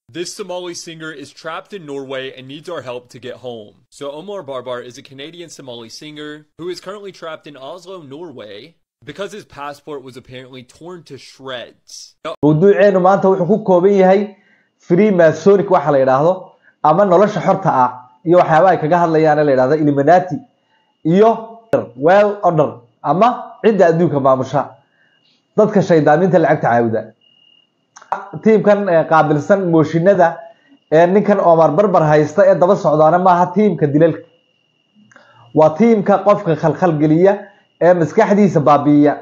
This Somali singer is trapped in Norway and needs our help to get home. So Omar Barbar is a Canadian Somali singer who is currently trapped in Oslo, Norway, because his passport was apparently torn to shreds. Now, mawduuceenu maanta wuxuu ku kooban yahay free masonic waxa la yidhaahdo ama nolosha xorta ah iyo waxyaabaha ay kaga hadlayaan la yidhahdo illuminati iyo well order ama cidda adduunka maamusha dadka shaydaaninta lacagta caawida tiimkan eh, qaabilsan mooshinada ee ninkan omar barbar haysta ee daba socdaana maaha tiimka dilalka waa tiimka qofka khalkhalgeliya ee maskaxdiisa baabi'iya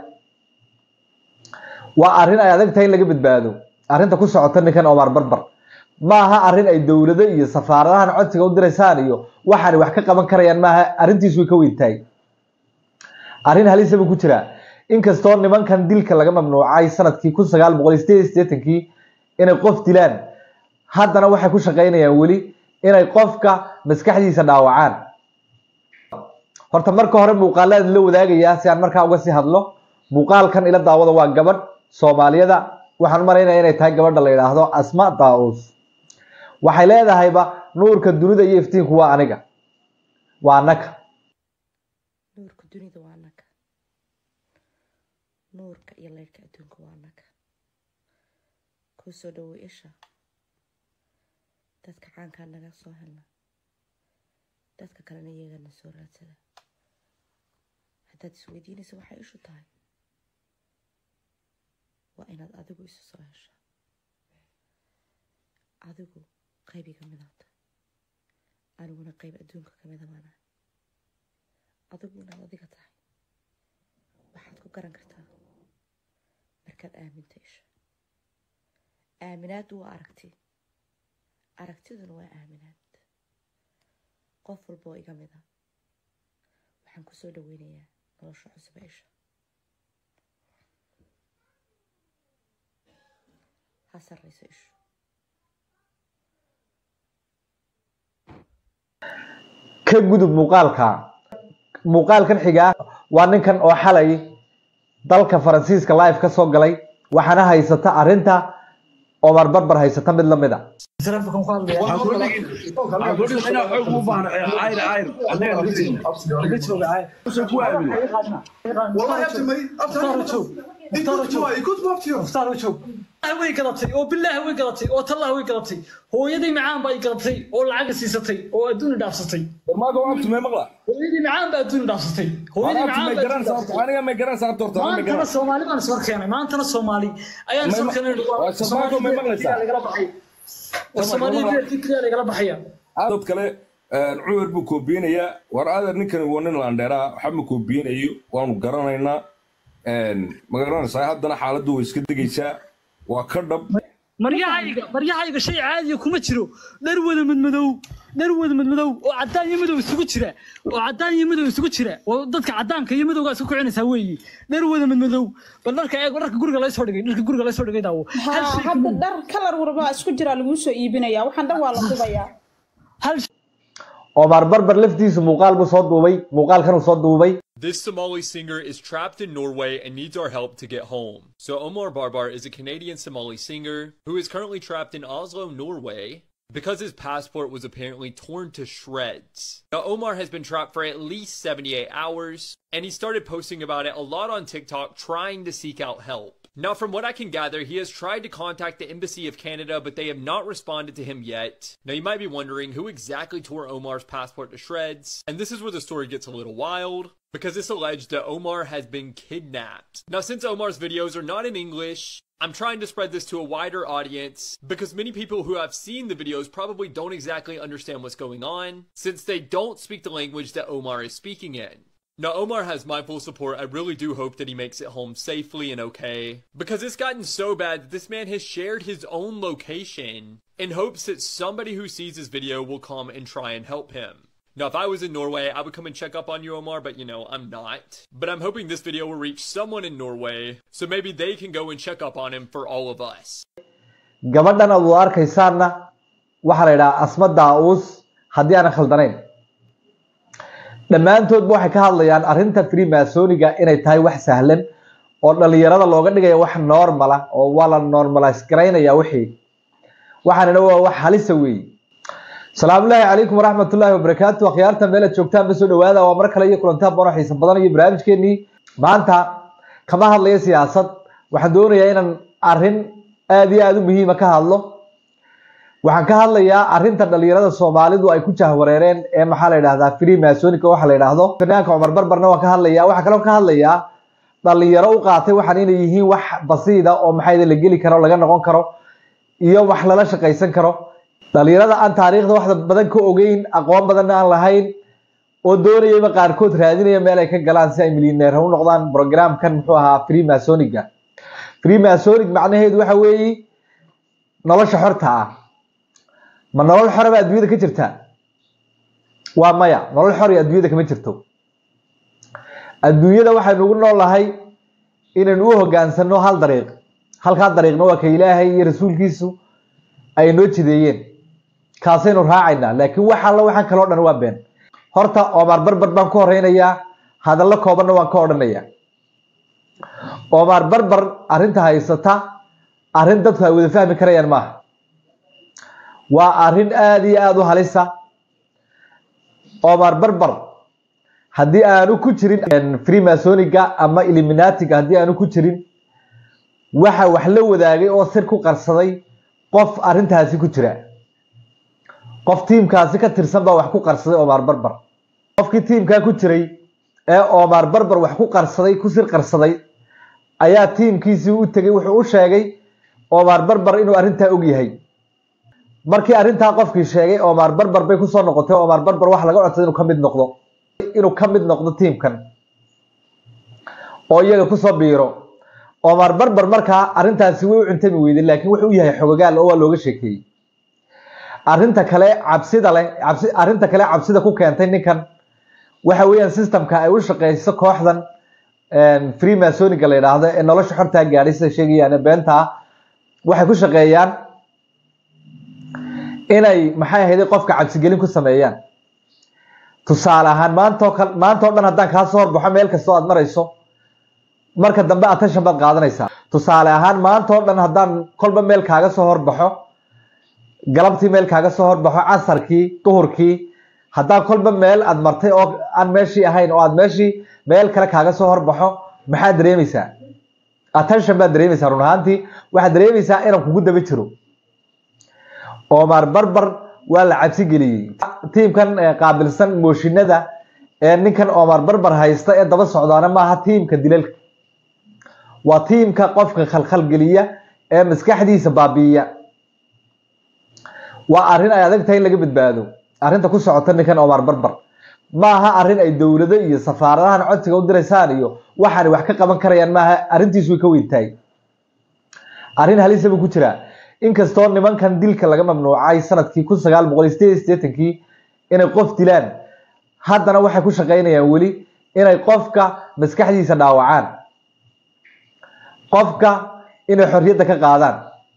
waa arrin ay adag tahay in laga badbaado arrinta ku socota ninkan omar barbar maaha arrin ay dowlado iyo safaaradahan codsiga u diraysaan iyo waxaan wax ka qaban karayaan maaha arrintiisu way ka weyn tahay arrin halisa buu ku jiraa inkastoo nimankan dilka laga mamnuucay sanadkii kun sagaal boqol iyo sideed iyo siddeetankii inay qof dilaan haddana waxay ku shaqaynayaan weli inay qofka maskaxdiisa dhaawacaan horta marka hore muuqaaladan la wadaagayaa si aan markaa uga sii hadlo muuqaalkan ila daawada waa gabadh soomaaliyada waxaan maraynaya inay tahay gabadha la yidhaahdo asma daa'uus waxay leedahayba nuurka dunida iyo iftiinku waa aniga waa anaka nuurka dunida waa naga nuurka iyo leyrhka adduunka waa naga kuu soo dhowey isha dadka caankaa naga soo helna dadka kalena iyagana soo raadsada haddaad isweydiinaysa waxay ishu tahay waa inaad adigu isu soo hesha adigu qayb iga midaa tahay aniguna qayb adduunka kamida baana adigu inaad adiga tahay waxaad ku garan kartaa markaad aaminta isha aaminaaddu waa aragti aragtiduna waa aaminaad qof walba oo iga mid a waxaan kusoo dhaweynayaa nolosha cusube isha ha sarrayso ishu ka gudub muuqaalka muuqaalkan xigaa waa ninkan oo xalay dalka faransiiska live ka soo galay waxaana haysata arrinta omar barbar haysata mid lamid a والله يا ابني انت كنت بابتيو way gadatay oo bilaahi way gadatay oo tallahi way gadatay hooyadii macaan baa i gadatay oo lacag siisatay oo adduun i dhaafsatay Mago abtu me maqla. hooyadii macaan baa adduun i dhaafsatay hooyadii Abtu me macaan baa garan adduun i sabto. dhaafsatay Aniga me garan sabto horta. Me maantana garan. soomaali baan iswar keenay maantana soomaali ayaan iswar keenay waa Soomaalidu may maqlaysaa? lagala baxay war soomaaliya beerkii keliya lagala baxaya Dad kale een Cumar buu koobiyanayaa. War adeer ninkan waa nin landheera waxa ma koobiyanayo waanu garanaynaa. Een ma garanaysaa haddana xaaladdu way iska degaysaa. Waa ka dhab. maryahayga maryahayga shay caadiya kuma jiro dhar wada madmadow dhar wada madmadow oo cadaan iyo madow isugu jira oo cadaan iyo madow isugu jira oo dadka cadaanka iyo madowga isku kicinaysaa weeyi dhar wada madmadow bal dharka eeg dharka guriga laysoo dhigay dharka guriga laysoo dhigay daawo hal ها shay hadda kuma- dhar kalar warba isku jira lagu soo iibinaya waxaan dhan waa la dubayaa hal omar barbar laftiisu muuqaal buu soo duubay muuqaalkan uu soo duubay This Somali singer is trapped in Norway and needs our help to get home. So Omar Barbar is a Canadian Somali singer who is currently trapped in Oslo, Norway, because his passport was apparently torn to shreds. Now Omar has been trapped for at least 78 hours, and he started posting about it a lot on TikTok trying to seek out help. Now, from what I can gather, he has tried to contact the Embassy of Canada, but they have not responded to him yet. Now, you might be wondering who exactly tore Omar's passport to shreds, and this is where the story gets a little wild, because it's alleged that Omar has been kidnapped. Now, since Omar's videos are not in English, I'm trying to spread this to a wider audience because many people who have seen the videos probably don't exactly understand what's going on since they don't speak the language that Omar is speaking in. Now, Omar has my full support. I really do hope that he makes it home safely and okay. Because it's gotten so bad that this man has shared his own location in hopes that somebody who sees his video will come and try and help him. Now, if I was in Norway, I would come and check up on you, Omar, but you know, I'm not. But I'm hoping this video will reach someone in Norway, so maybe they can go and check up on him for all of us. gabadhan aad wada arkaysaanna waxaa la yidhaha asma daa-uus haddii aanan khaldanayn dhammaantoodba waxay ka hadlayaan arrinta freemasoniga inay tahay wax sahlan oo dhalinyarada looga dhigaya wax normala oo waa la normalize garaynaya wixii waxaanina waa wax halisa weeye salaamullaahi calaykum waraxmatullaahi wabarakaatu akhyaarta meelaad joogtaan ba soo dhawaada waa mar kale iyo kulantaa bono xiisa badan iyo barnaamijkeenii maanta kama hadlayo siyaasad waxaan doonayaa inaan arrin aada iyo aada u muhiima ka hadlo waxaan ka hadlayaa arrinta dhalinyarada soomaalidu ay ku jahwareereen ee maxaa la yidhahdaa free masonica waxa la yidhaahdo fanaanka cumar barbarna waan ka hadlayaa waxaa kaloo ka hadlayaa dhalinyaro u qaatay waxaan inay yihiin wax basiida oo maxaa la geli karo laga noqon karo iyo wax lala shaqaysan karo dhalinyarada aan taariikhda wax badan ka ogeyn aqoon badanna aan lahayn oo doonayaba qaarkood raadinaya meel ay ka galaan si ay milyaneer u noqdaan programkan muxuu ahaa free masoniga free masonic macnaheedu waxa weeye nolosha xorta ah ma nolol xoraba adduunyada ka jirta waa maya nolol xor iyo adduunyada kama jirto adduunyada waxaynu ugu noolahay inaynu u hogaansano hal dariiq halkaa dariiqna waa ka ilaahay iyo rasuulkiisu ay noo jideeyeen kaasaynu raacaynaa laakiin wax alla waxaan kaloo dhan waa been horta omar barbar baan ku horeynayaa hadallo koobanna waan ka odhanayaa omar barbar arrinta haysata arrin dadku ay wada fahmi karayaan maaha waa arrin aada iyo aada u halisa omar barbar haddii aanu ku jirin freemasoniga ama eliminatiga haddii aanu ku jirin waxa wax la wadaagay oo sir ku qarsaday qof arrintaasi ku jira qof tiimkaasi ka tirsan baa wax ku qarsaday omar barbar qofkii tiimkaa ku jiray ee omar barbar wax ku qarsaday ku sir qarsaday ayaa tiimkiisii u tegay wuxuu u sheegay omar barbar inuu arrintaa og yahay markii arrintaa qofkii sheegay omar barbar bay kusoo noqotay omar barbar waxa laga codsaday inuu ka mid noqdo inuu ka mid noqdo tiimkan oo iyaga kusoo biiro omar barbar markaa arrintaasi way u cuntami weyday laakiin wuxuu u yahay xogogaal oo waa looga sheekeeyey arrinta kale cabsida leh cabsi arrinta kale cabsida ku keentay ninkan waxa weeyaan systemka ay u shaqeyso kooxdan free masoniga la yidhaahdo ee nolosha xortaa gaadhay sida sheegayaan beentaa waxay ku shaqeeyaan inay maxay ahayday qofka cabsigelin ku sameeyaan tusaale ahaan maantoo kal maantao dhan haddaan kaa soo horbaxo meel kastoo aad marayso marka dambe attention baad qaadanaysaa tusaale ahaan maantao dhan haddaan kolba meel kaaga soo horbaxo galabtii meel kaaga soo horbaxo casarkii duhurkii haddaan kolba meel aad martay oo aan meeshii ahayn oo aad meeshii meel kale kaaga soo horbaxo maxaad dareemaysaa attention baad dareemaysaa run ahaantii waxaad dareemaysaa inaan kugu daba jiro omar barbar waa la cabsi geliyey tiimkan qaabilsan mooshinada ee ninkan omar barbar haysta ee daba socdaana maaha tiimka dilalka waa tiimka qofka khalkhalgeliya ee maskaxdiisa baabi'iya waa arrin ay adag tahay in laga badbaado arrinta ku socota ninkan omar barbar maaha arrin ay dowlado iyo safaaradahan codsiga u diraysaan iyo waxaanay wax ka qaban karayaan maaha arrintiisu way ka weyntahay arrin halisa buu ku jiraa inkastoo nimankan dilka laga mamnuucay sanadkii kun sagaal boqol sideed iyo sideetankii inay qof dilaan haddana waxay ku shaqaynayaan weli inay qofka maskaxdiisa dhaawacaan qofka inay xorriyadda ka qaadaan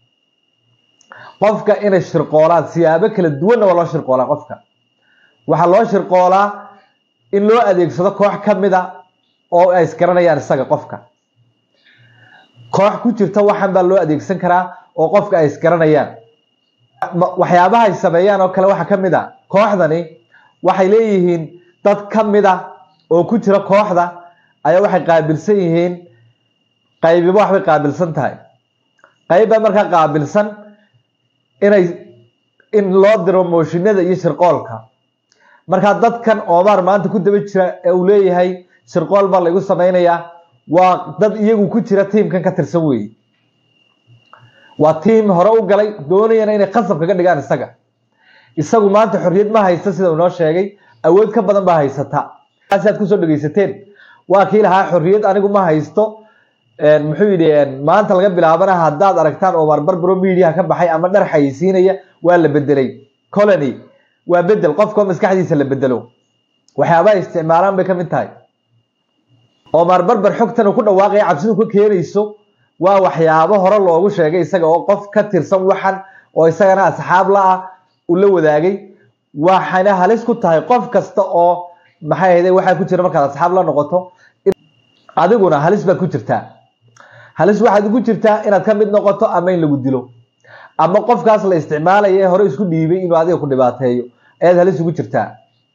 qofka inay shirqoolaan siyaabo kala duwanna waa loo shirqoolaa qofka waxaa loo shirqoolaa in loo adeegsado koox ka mid a oo ay isgaranayaan isaga qofka koox ku jirta waxan baa loo adeegsan karaa oo qofka ay isgaranayaan waxyaabaha ay sameeyaan oo kale waxaa ka mid a kooxdani waxay leeyihiin dad ka mid a oo ku jira kooxda ayaa waxay qaabilsan yihiin qaybiba waxbay qaabilsan tahay qayb baa markaa qaabilsan inay in loo diro mooshinada iyo shirqoolka markaa dadkan omar maanta ku daba jira ee uu leeyahay shirqool baa laygu sameynayaa waa dad iyagu ku jira tiimkan ka tirsan weeye waa tiim hore u galay doonayana inay qasab kaga dhigaan isaga isagu maanta xorriyad ma haysta sida uu noo sheegay awood ka badan baa haysata aad kusoo dhegeysateen waa kii lahaa xorriyad anigu ma haysto muxuu yidhi maanta laga bilaabana haddaad aragtaan omar barbaro mediaha ka baxay ama dhar xayeysiinaya waa la bedelay colony waa bedel qofkao maskaxdiisa la bedelo waxyaabaha isticmaalaan bay ka mid tahay omar barbar xogtan uu ku dhawaaqaya cabsidu ka keenayso waa waxyaabo hore loogu sheegay isaga oo qof ka tirsan waxan oo isagana asxaab la-ah uu la wadaagay waxayna halis ku tahay qof kasta oo maxay ahayde waxaa ku jira markaad asxaab la noqoto adiguna halis baad ku jirtaa halis waxaad ugu jirtaa inaad ka mid noqoto ama in lagu dilo ama qofkaas la isticmaalaya ee hore isku dhiibay inuu adiga ku dhibaateeyo ayaad halis ugu jirtaa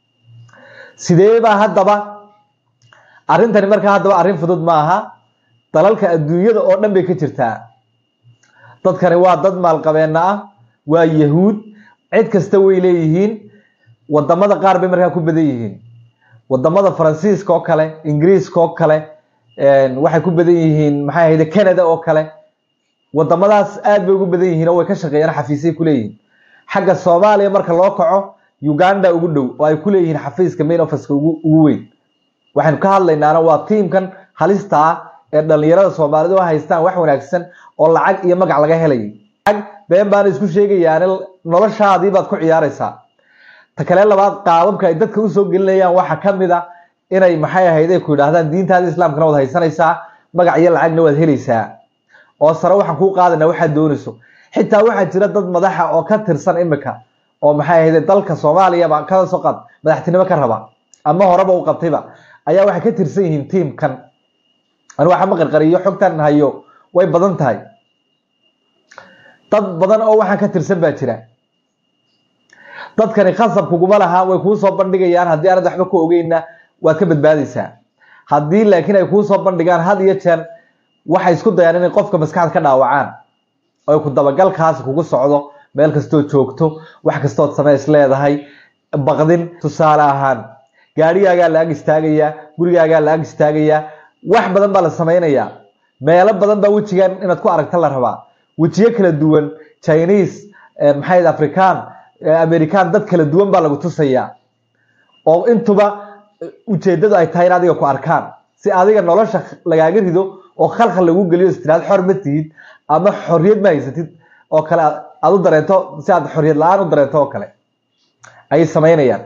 sidee baa haddaba arrintani markaa haddaba arrin fudud ma aha dalalka adduunyada oo dhan bay ka jirtaa dadkani waa dad maalqabeena ah waa yahuud cid kasta way leeyihiin wadamada qaar bay markaa ku badan yihiin wadamada faransiiska oo kale ingiriiska oo kale waxay ku badan yihiin maxay ahayde canada oo kale wadamadaas aad bay ugu badan yihiin oo way ka shaqeeyaan xafiisay kuleeyihiin xagga soomaaliya marka loo kaco uganda ugu dhow oo ay kuleeyihiin xafiiska main officeka ugu ugu weyn waxaynu ka hadlaynaana waa tiimkan halista ah ee dhalinyarada soomaalidu u haystaan wax wanaagsan oo lacag iyo magac laga helayay lacag been baana isku sheegayaan noloshaadii baad ku ciyaaraysaa ta kale labaad qaababka ay dadka usoo gelinayaan waxaa ka mid a inay maxay ahayd ay ku yidhaahdaan diintaada islaamkana waad haysanaysaa magac iyo lacagna waad helaysaa oo sare waxaan kuu qaadanaa waxaad doonayso xitaa waxaa jira dad madaxa oo ka tirsan imika oo maxay ahayd dalka soomaaliyaba kada soo qaad madaxtinimo ka raba ama horeba u qabtayba ayaa waxay ka tirsan yihiin tiimkan anu waxa ma qarqariyo xogtan hayo way badan tahay dad badan oo waxaan ka tirsan baa jira dadkani khasab kuguma laha way kuu soo bandhigayaan haddii aanad waxba ku ogeyna waad ka badbaadaysaa haddii laakiin ay kuu soo bandhigaan had iyo jeer waxay isku dayaan inay qofka maskaxda ka dhaawacaan oy ku dabagalkaasi kugu socdo meel kastoo joogto wax kastood samays leedahay baqdin tusaale ahaan gaadhigaagaa la ag istaagayaa gurigaagaa la ag istaagayaa wax badan baa la samaynayaa meelo badan baa wejigan inaad ku aragta la rabaa wejiyo kala duwan chinese maxay african american dad kala duwan baa lagu tusayaa oo intuba ujeedadu ay tahay in adiga ku arkaan si adiga nolosha lagaaga rido oo khalkhal lagu geliyo istiraad xor ma tihid ama xorriyad ma haysatid oo kale aad u dareento si aad xorriyad la-aan u dareento oo kale ayay samaynayaan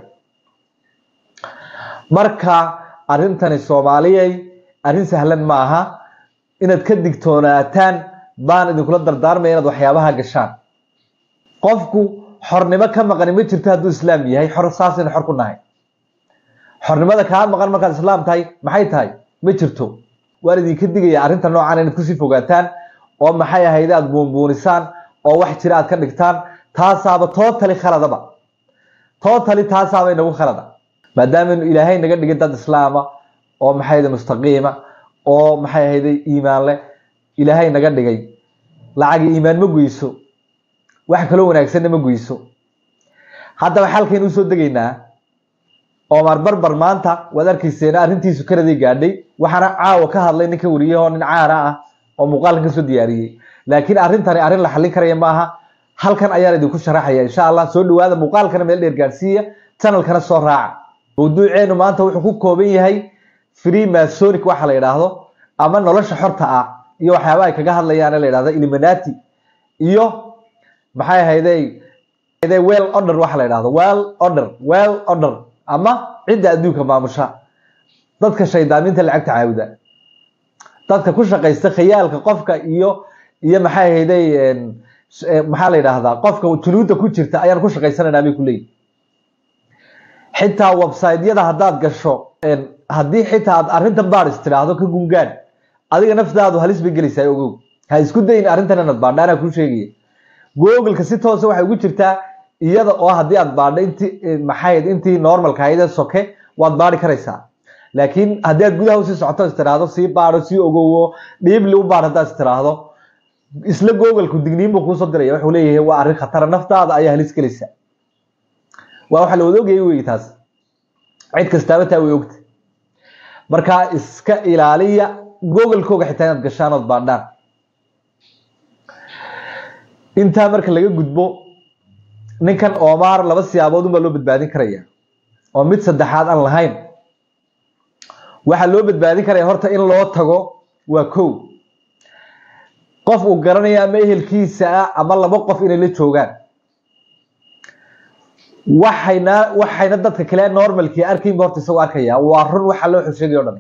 marka arrintani soomaaliyay arrin sahlan ma aha inaad ka digtoonaataan baan idinkula dardaarmaya inaad waxyaabaha gashaan qofku xornimo ka maqani ma jirto hadduu islaam yahay xor saasaynu xor ku nahay xornimada kaa maqan markaad islaam tahay maxay tahay ma jirto waan idinka digaya arrinta noocan inaad kusii fogaataan oo maxay ahayd aad buunbuunisaan oo wax jira aad ka dhigtaan taasaaba tootali khaladaba tootali taasaaba inagu khalada maadaamanu ilaahay naga dhigin dad islaama oo maxay ahayde mustaqiima oo maxay ahayde iimaan leh ilaahay naga dhigay lacagi iimaan ma goyso wax kaloo wanaagsanna ma goyso haddaba xalkaynu usoo degaynaa omar barbar maanta waad arkayseena arrintiisu kanaday gaadhay waxaana caawa ka hadlay ninka wariyahoo nin caana ah oo muuqaalkan kasoo diyaariyey laakiin arrintani arrin la xallin karaya maaha halkan ayaan idinku sharaxaya insha allah soo dhawaada muuqaalkana meel dheer gaadhsiiya channelkana soo raaca mawduuceenu maanta wuxuu ku kooban yahay free masonic waxa la yidhaahdo ama nolosha xorta ah iyo waxyaaba ay kaga hadlayaan la yidhahdo illuminati iyo maxay ahayde well order waxa la yidhahdo well order well order ama cidda adduunka maamusha dadka shaydaaminta lacagta caawida dadka ku shaqaysta khayaalka qofka iyo iyo maxay ahayday maxaa la yidhaahdaa qofka junuudda ku jirta ayaan ku shaqaysanaynaa bay kuleeyihin xitaa website-yada haddaad gasho haddii xitaa aad arrintan baadhis tidhaahdo ka gungaan adiga naftaadu halis bay gelaysaa ogow ha isku dayin arrintan inaad baadha anaa kuu sheegaya googleka si toosa waxay ugu jirtaa iyada oo haddii aad baadho intii maxayd intii normalka ahayd ee soke waad baadhi karaysaa laakiin haddii aad gudaha usii socoto is tiraahdo sii baadho sii ogowo dhiibli u baadh haddaad is tiraahdo isla googlku digniin buu kuusoo diraya wuxuu leeyahay waa arrin khatara naftaada ayaa halis gelaysa waa waxa la wada ogayay wey taas cid kastaaba taa way ogta markaa iska ilaaliya googlekooga xitaa inaad gashaan ood baadhaan intaa marka laga gudbo ninkan omar laba siyaabood unbaa loo badbaadin karaya oo mid saddexaad aan lahayn waxaa loo badbaadin karaya horta in loo tago waa kow qof uu garanaya ama ehelkiisa ah ama laba qof inay la joogaan waxayna waxayna dadka kale normalkii arkaynba horta isagoo arkaya waa run waxa loo xusheegay o dhan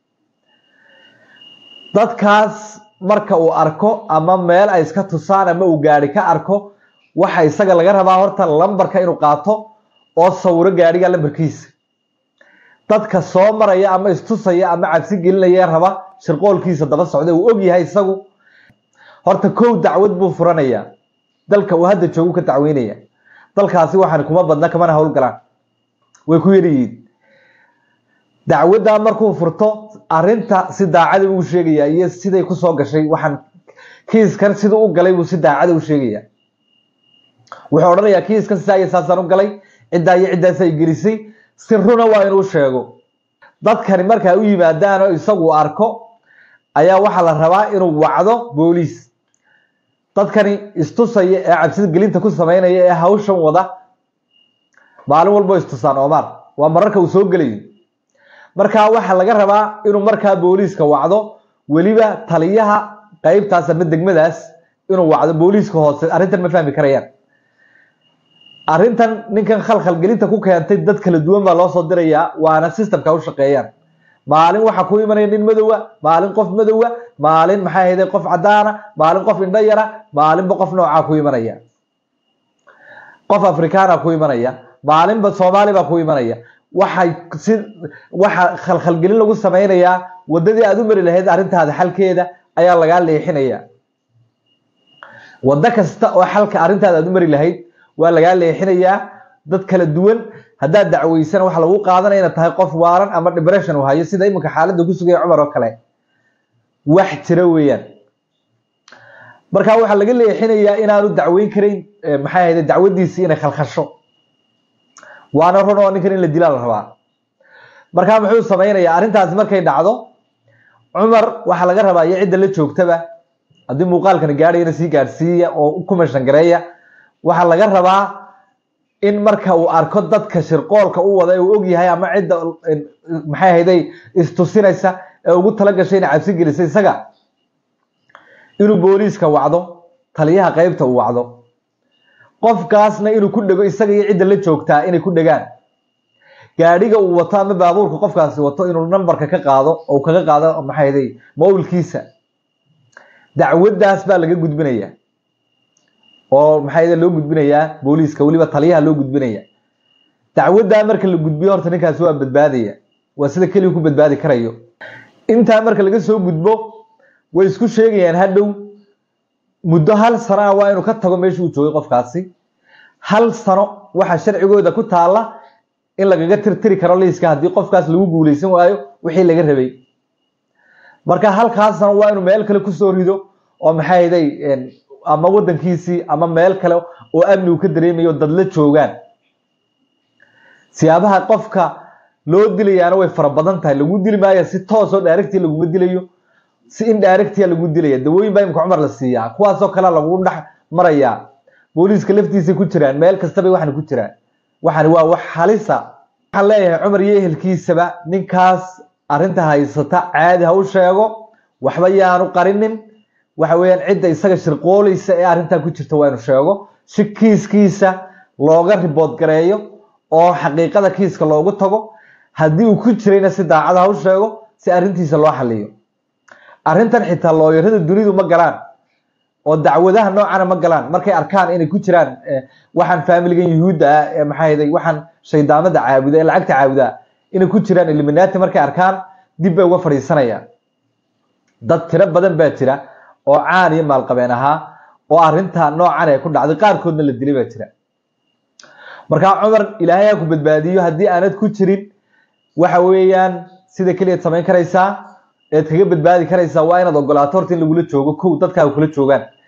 dadkaas marka uu arko ama meel ay iska tusaan ama uu gaari ka arko waxa isaga laga rabaa horta lambarka inuu qaato oo sawiro gaadhiga lambarkiisa dadka soo maraya ama istusaya ama cabsi gelinaya raba shirqoolkiisa daba socda uu og yahay isagu horta kow dacwad buu furanayaa dalka uu hadda joogu ka dacweynaya dalkaasi waxaan kuma badna kamana howlgalaan way ku yaryihiin dacwaddaa markuu furto arinta si daacada buu sheegaya iyo siday kusoo gashay waxaan kiiskan siduu u galay buu si daacada u sheegaya wuxuu odhanayaa kiiskan sidaa iyo saasaan u galay ciddaa iyo ciddaas ay gelisay si runa waa inuu sheego dadkani markaa u yimaadaan oo isagu arko ayaa waxaa la rabaa inuu wacdo booliis dadkani istusaya ee cabsida gelinta ku sameynaya ee hawshan wada maalin walbo istusaan omar waa mararka uu soo gelayo markaa waxaa laga rabaa inuu markaa booliiska wacdo weliba taliyaha qeybtaas ama degmadaas inuu wacdo booliiska hoose arrintan ma fahmi karayaan arrintan ninkan khalkhalgelinta ku keentay dad kala duwan baa loo soo dirayaa waana systemka u shaqeeyaan maalin waxaa ku imanaya nin madowa maalin qof madowa maalin maxaa ahayde qof cadaana maalin qof indho yara maalinba qof noocaa ku imanaya qof afrikaana ku imanaya maalinba soomaali baa ku imanaya waxay si waxa khalkhalgelin lagu sameynayaa wadadii aad u mari lahayd arrintaada xalkeeda ayaa lagaa leexinaya waddo kasta oo xalka arrintaada aad u mari lahayd waa lagaa leexinayaa dad kala duwan haddaad dacweysan waxa lagu qaadanaya inaad tahay qof waaran ama depression uu hayo sida iminka xaaladda ku sugaya cumar oo kale wax jira weeyaan marka waxaa laga leexinayaa inaanu dacweyn karayn maxay ahayde dacwadiisii inay khalkhasho waana run oo ninkan in la dilaa la rabaa markaa muxuu sameynayaa arrintaasi markay dhacdo cumar waxaa laga rabaa iyo cidda la joogtaba haddii muuqaalkani gaadhayana sii gaadhsiiya oo ku mashangareeya waxaa laga rabaa in marka uu arko dadka shirqoolka u wada ee uu ogyahay ama cidda maxay ahayday istusinaysa ee ugu tala gashay inay cabsi gelisay isaga inuu booliiska wacdo taliyaha qeybta uu wacdo qofkaasna inuu ku dhego isaga iyo cidda la joogtaa inay ku dhegaan gaadhiga uu wato ama baabuurka qofkaasi wato inuu nambarka ka qaado oo kaga qaado maxay ahayday mawlkiisa dacwaddaas baa laga gudbinaya oo maxay loo gudbinayaa booliiska weliba taliyaha loo gudbinaya dacwaddaa marka la gudbiyo horta ninkaasi waa badbaadaya waa sida keliya ku badbaadi karayo intaa marka laga soo gudbo way isku sheegayaan hadhow muddo hal sano ah waa inuu ka tago meesha uu joogay qofkaasi hal sano waxaa sharcigooda ku taalla in lagaga tirtiri karo liiska haddii qofkaas lagu guuleysan waayo wixii laga rabay marka halkaas sano waa inuu meel kale kusoo rido oo maxay ahayday ama wadankiisii ama meel kale oo amni uu ka dareemayo dad la joogaan siyaabaha qofka loo dilayaana way fara badan tahay lagu dili maayo si toos oo directia laguma dilayo si indirectia lagu dilaya dawooyin baa imika cumar la siiyaa kuwaasoo kale lagu dhex marayaa booliiska laftiisay ku jiraan meel kastabay waxan ku jiraan waxani waa wax halisa waxaan leeyahay cumar iyo ehelkiisaba ninkaas arrinta haysata caadi ha u sheego waxba yaanu qarinin waxa weeyaan cidda isaga shirqoolaysa ee arrintaa ku jirta waa inu sheego si kiiskiisa looga ribood gareeyo oo xaqiiqada kiiska loogu tago haddii uu ku jirayna si daacada ha u sheego si arrintiisa loo xaliyo arrintan xitaa looyarada dunidu ma galaan oo dacwadaha noocana ma galaan markay arkaan inay ku jiraan waxaan faamiligan yuhuudda ah ee maxaa hayday waxaan shaydaamada caabuda ee lacagta caabuda inay ku jiraan eliminaati markay arkaan dib bay uga fadhiisanayaan dad tiro badan baa jira oo caan iyo maalqabeen ahaa oo arrinta noocan ee ku dhacday qaarkoodna la dilay baa jira markaa cumar ilaahay ha ku badbaadiyo haddii aanad ku jirin waxa weeyaan sida keliyaad samayn karaysaa eed kaga badbaadi karaysaa waa inaad ogolaato horta in lagula joogo kow dadkaaga kula joogaan